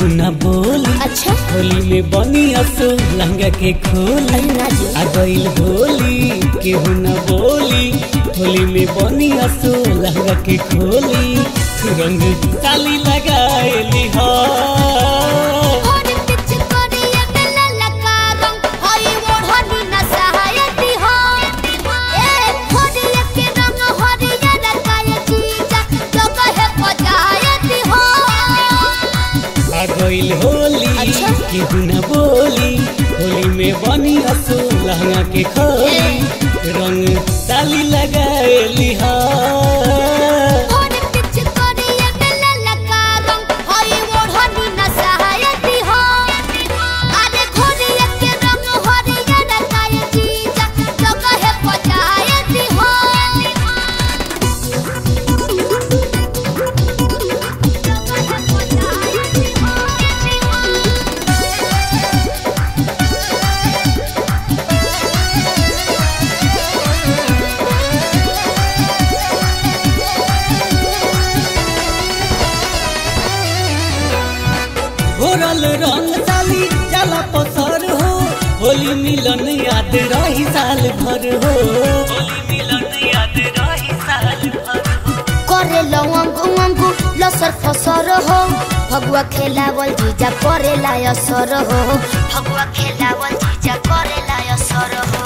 केहू न बोली अच्छा होली में बनी असो लहंगा के खोली अरे ना जी आ गइल होली केहू न बोली होली में बनी असो लहंगा के खोली रंग ताली लगाएली हो और पिच करिया के ललका रंग हई ओढ़नी न सहायती हो ए होलिया के रंग हरिया रकाय जीजा जगह पजायती हो आ गइल होली अच्छा। केहू न बोली होली में बनी असो लहंगा के खोली रंग ताली लगाएली हो और पिच करिया के ललका रंग हई ओढ़नी न सहायती हो अरे होलिया के रंग हरिया रकाय जीजा जगह पजायती हो घोरल रंग साली जाला पसर हो होली मिलन याद रही साल भर हो होली मिलन याद रही साल भर हो करे लवंगु वंगु लसर फसर हो भगवा खेलावल जीजा करे लायसर हो भगवा खेलावल जीजा करे लायसर हो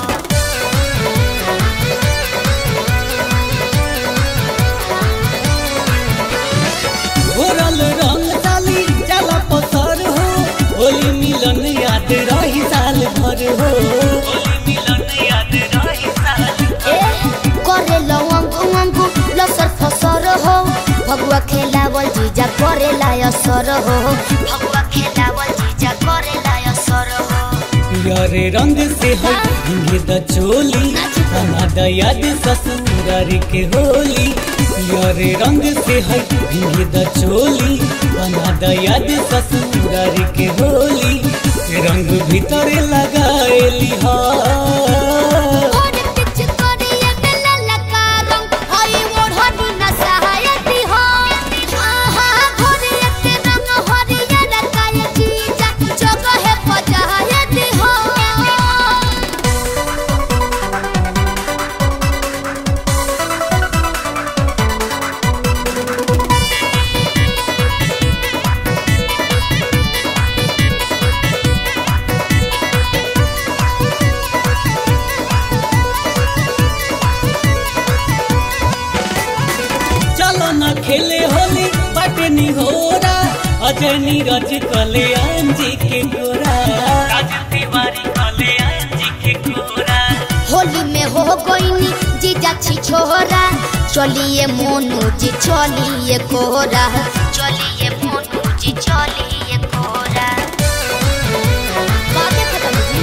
घोरल रंग साली जाला पसर हो होली मिलन याद रही साल भर हो होली मिलन याद रही साल ए करे लवंगु वंगु लसर फसर हो भगवा खेलावल जीजा करे लायसर हो भगवा खेलावल जीजा करे लायसर हो यारे रंग से है हिंगे द चोली बना द याद ससुरार के होली यारे रंग से है हिंगे द चोली बना द याद ससुरार के होली रंग भीतर लगाएली हा और पिच करिया के ललका रंग हई ओढ़नी न सहायती हो आहा घोरिया के रंग हरिया रकाय जीजा जगह पजायती हो चलो न खेले होली बाटे निहोरा अजय नीरज कल्याण जी के गोरा राज तिवारी कल्याण जी के गोरा होली में हो गईनी जीजा छी छोरा चलिए मोनू जी चलिए कोरा चलिए मोनू जी चलिए कोरा बातें खत्म जी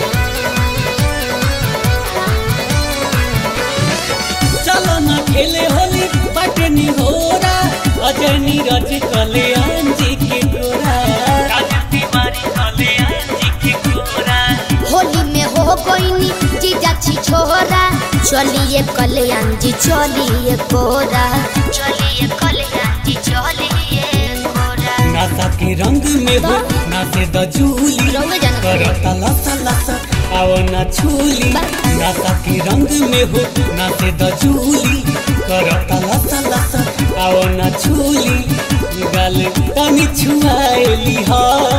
चलो न खेले होली बाटे निहोरा अजय नीरज कल्याण जी के गोरा राज तिवारी कल्याण जी के गोरा होली में हो गईनी जीजा छी छोरा चलिए कल्याण जी चलिए कोरा चलिए कल्याण जी चलिए कोरा नासा के रंग में हो नाचे द झूली रंग जाना करता लसा लसा आओ ना छूली नासा के रंग में हो नाचे द झूली करता लसा लसा आओ ना छूली गाल तनी छुआएली हा